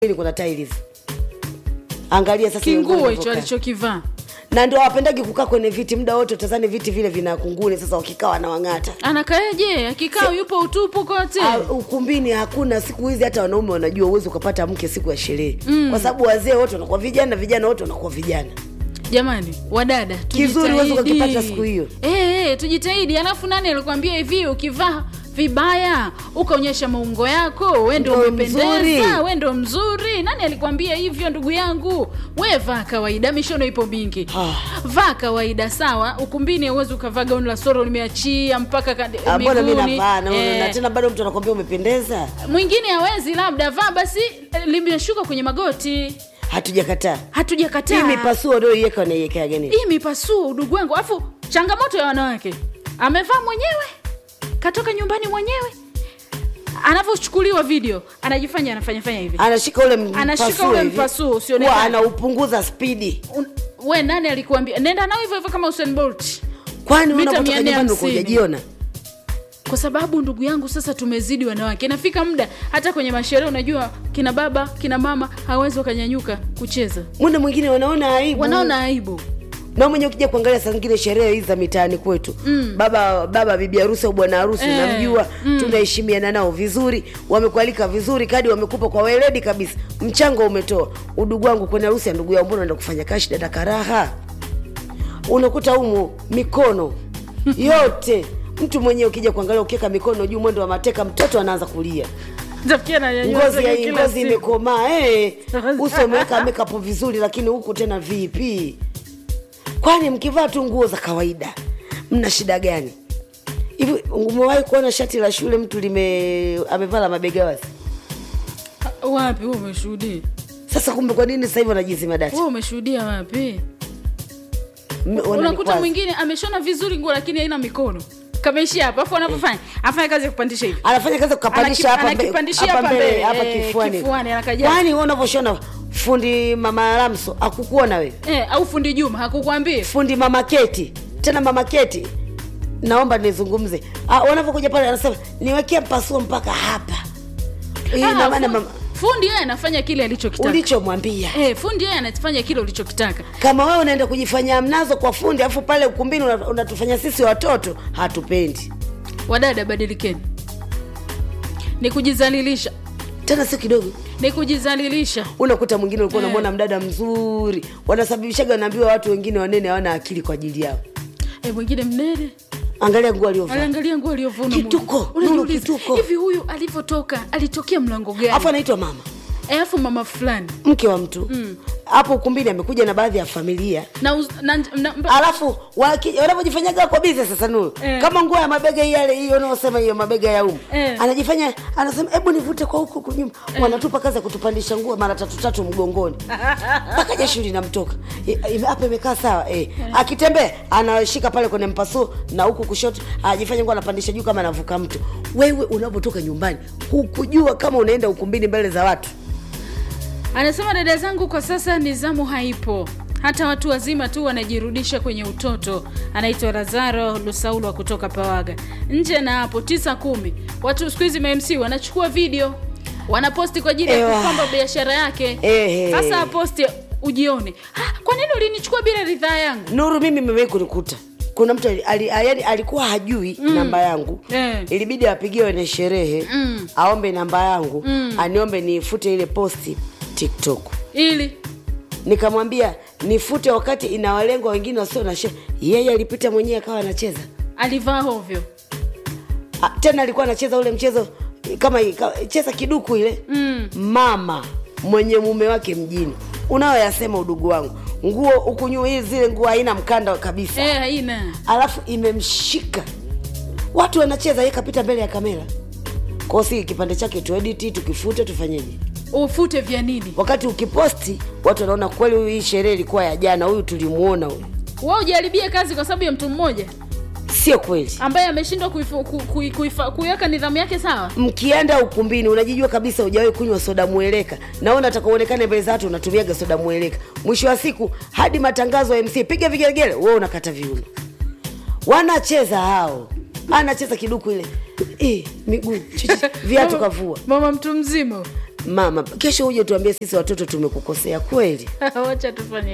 ukumbini kuna tiles angalia sasa hiyo nguo kinguo hicho ilivyokaa. alichokivaa na ndio hawapendagi kukaa kwenye viti muda wote utazani viti vile vina kunguni sasa wakikaa wanawang'ata anakaeje akikaa yupo utupu kote Ah, ukumbini hakuna siku hizi hata wanaume wanajua uwezi ukapata mke siku ya sherehe mm. kwa sababu wazee wote wanakuwa vijana vijana wote wanakuwa vijana jamani wadada Kizuri huwezi tujitahidi. ukakipata siku hiyo. Eh, eh, tujitahidi alafu nani alikwambia hivi ukivaa vibaya ukaonyesha maungo yako we ndo Ndo umependeza mzuri. we ndo mzuri nani alikwambia hivyo ndugu yangu we vaa kawaida mishono ipo mingi Ah. vaa kawaida sawa ukumbini auwezi ukavaa gauni la soro limeachia mpaka kad- Ah, mbona mi miguuni. navaa na Eh, na tena bado mtu anakwambia umependeza mwingine hawezi labda vaa basi eh, limeshuka kwenye magoti hatujakataa hatujakataa hii mipasuo ulioiweka unaiwekea gani hii mipasuo udugu wangu alafu changamoto ya wanawake amevaa mwenyewe katoka nyumbani mwenyewe anavyochukuliwa video anajifanya anafanya fanya hivi anashika ule Anashika mpasuo ule hivi. mpasuo usionekane. Huwa anaupunguza spidi Un, we nani alikuambia nenda nao hivyo hivyo kama Usain Bolt kwani Mita unapotoka mia nne nyumbani ulikuwa hamsini. hujajiona kwa sababu ndugu yangu sasa tumezidi wanawake inafika muda hata kwenye masherehe unajua kina baba kina mama hawezi wakanyanyuka kucheza muda mwingine wanaona aibu wanaona aibu na mwenye ukija kuangalia saa zingine sherehe hizi za mitaani kwetu mm. baba baba bibi harusi au bwana harusi Eh, namjua mm. tunaheshimiana nao vizuri wamekualika vizuri kadi wamekupa kwa weledi kabisa mchango umetoa udugu wangu kwenye harusi ya ndugu yao mbona enda kufanya kashi dada karaha unakuta umu mikono yote mtu mwenyewe ukija kuangalia ukiweka mikono juu mwendo wa mateka mtoto anaanza kulia Tafikia na nyanyua ngozi zake ya kila ngozi siku. imekomaa eh. uso umeweka makeup vizuri lakini huku tena vipi kwani mkivaa tu nguo za kawaida mna shida gani hivi umewahi kuona shati la shule mtu lime amevaa la mabega wazi wapi wewe umeshuhudia sasa kumbe kwa nini sasa hivi wanajizima dati wewe umeshuhudia wapi M- unakuta wananikwaza. mwingine ameshona vizuri nguo lakini haina mikono kameishia hapa afu anapofanya afanya kazi ya kupandisha hivi anafanya kazi ya kukapandisha Anaki- hapa mbe- anakipandishia hapa hapa mbele mbele, hapa eh, kifuani kifuani, anakaja. kwani wewe unavyoshona fundi mama Lamso akukuona wewe eh, au fundi Juma hakukwambia fundi mama keti tena mama keti naomba nizungumze Ah, wanavyokuja pale anasema niwekee mpasuo mpaka hapa Hii Ah, ina maana fu- mama fundi yeye anafanya kile alichokitaka ulichomwambia eh, fundi yeye anafanya kile ulichokitaka kama wewe unaenda kujifanya mnazo kwa fundi alafu pale ukumbini una- unatufanya sisi watoto hatupendi wadada badilikeni ni kujizalilisha tena sio kidogo ni kujizalilisha unakuta mwingine ulikuwa Eh. unamwona mdada mzuri wanasababishaga wanaambiwa watu wengine wanene hawana akili kwa ajili yao eh, mwingine mnene angalia nguo aliovaa aliangalia nguo aliyovuna Kituko, Mungu. Nuru, Unajiuliza, kituko. hivi huyu alivyotoka alitokea mlango gani alafu anaitwa mama Eh, alafu mama fulani mke wa mtu hapo ukumbini amekuja na baadhi ya familia na, uz, na, na, na alafu waki- wanavyojifanyaga kwa bize sasa nuru Eh. kama nguo ya mabega yale hiyo unaosema hiyo mabega ya umu Eh. anajifanya anasema hebu nivute kwa huku huku nyuma wanatupa kazi ya kutupandisha nguo mara tatu tatu mgongoni mpaka jasho linamtoka I- i- hapa imekaa sawa eh. akitembea anashika pale kwenye mpasuo na huku kushoto ajifanya nguo anapandisha juu kama anavuka mto wewe unapotoka nyumbani hukujua kama unaenda ukumbini mbele za watu anasema dada zangu kwa sasa nizamu haipo hata watu wazima tu wanajirudisha kwenye utoto anaitwa razaro lusaulwa kutoka pawaga nje na hapo tisa kumi watu siku hizi mamc wanachukua video wanaposti kwa ajili ya Ewa. kupamba biashara yake Ehe. sasa aposti ujione "Ha, kwa nini ulinichukua bila ridhaa yangu nuru mimi mewahi kunikuta kuna mtu ali, ali, yani alikuwa hajui mm. namba yangu Eh. ilibidi apigiwe na sherehe mm. aombe namba yangu mm. aniombe nifute ile posti tiktok ili nikamwambia nifute wakati inawalengwa wengine wasio na sherehe yeye alipita mwenyewe akawa anacheza alivaa hovyo Ah, tena alikuwa anacheza ule mchezo kama ka, cheza kiduku ile mm. mama mwenye mume wake mjini unayoyasema udugu wangu nguo huku nyuma hii zile nguo haina mkanda kabisa Eh, haina alafu imemshika watu wanacheza ye kapita mbele ya kamera kwao si kipande chake tuediti tukifute tufanyeje ufute vya nini wakati ukiposti watu wanaona kweli huyu hii sherehe ilikuwa ya jana huyu tulimuona huyu wa ujaribie kazi kwa sababu ya mtu mmoja sio kweli ambaye ameshindwa kuifu- ku- ku- kuifa- kuiweka nidhamu yake sawa mkienda ukumbini unajijua kabisa hujawahi kunywa soda mweleka naona nataka uonekane mbele za watu unatumiaga soda mweleka mwisho wa siku hadi matangazo ya mc piga vigelegele wewe unakata viuno wanacheza hao anacheza kiduku ile eh, miguu chichi, viatu Mama- kavua mama mtu mzima mama kesho uje tuambie sisi watoto tumekukosea kweli wacha tufanye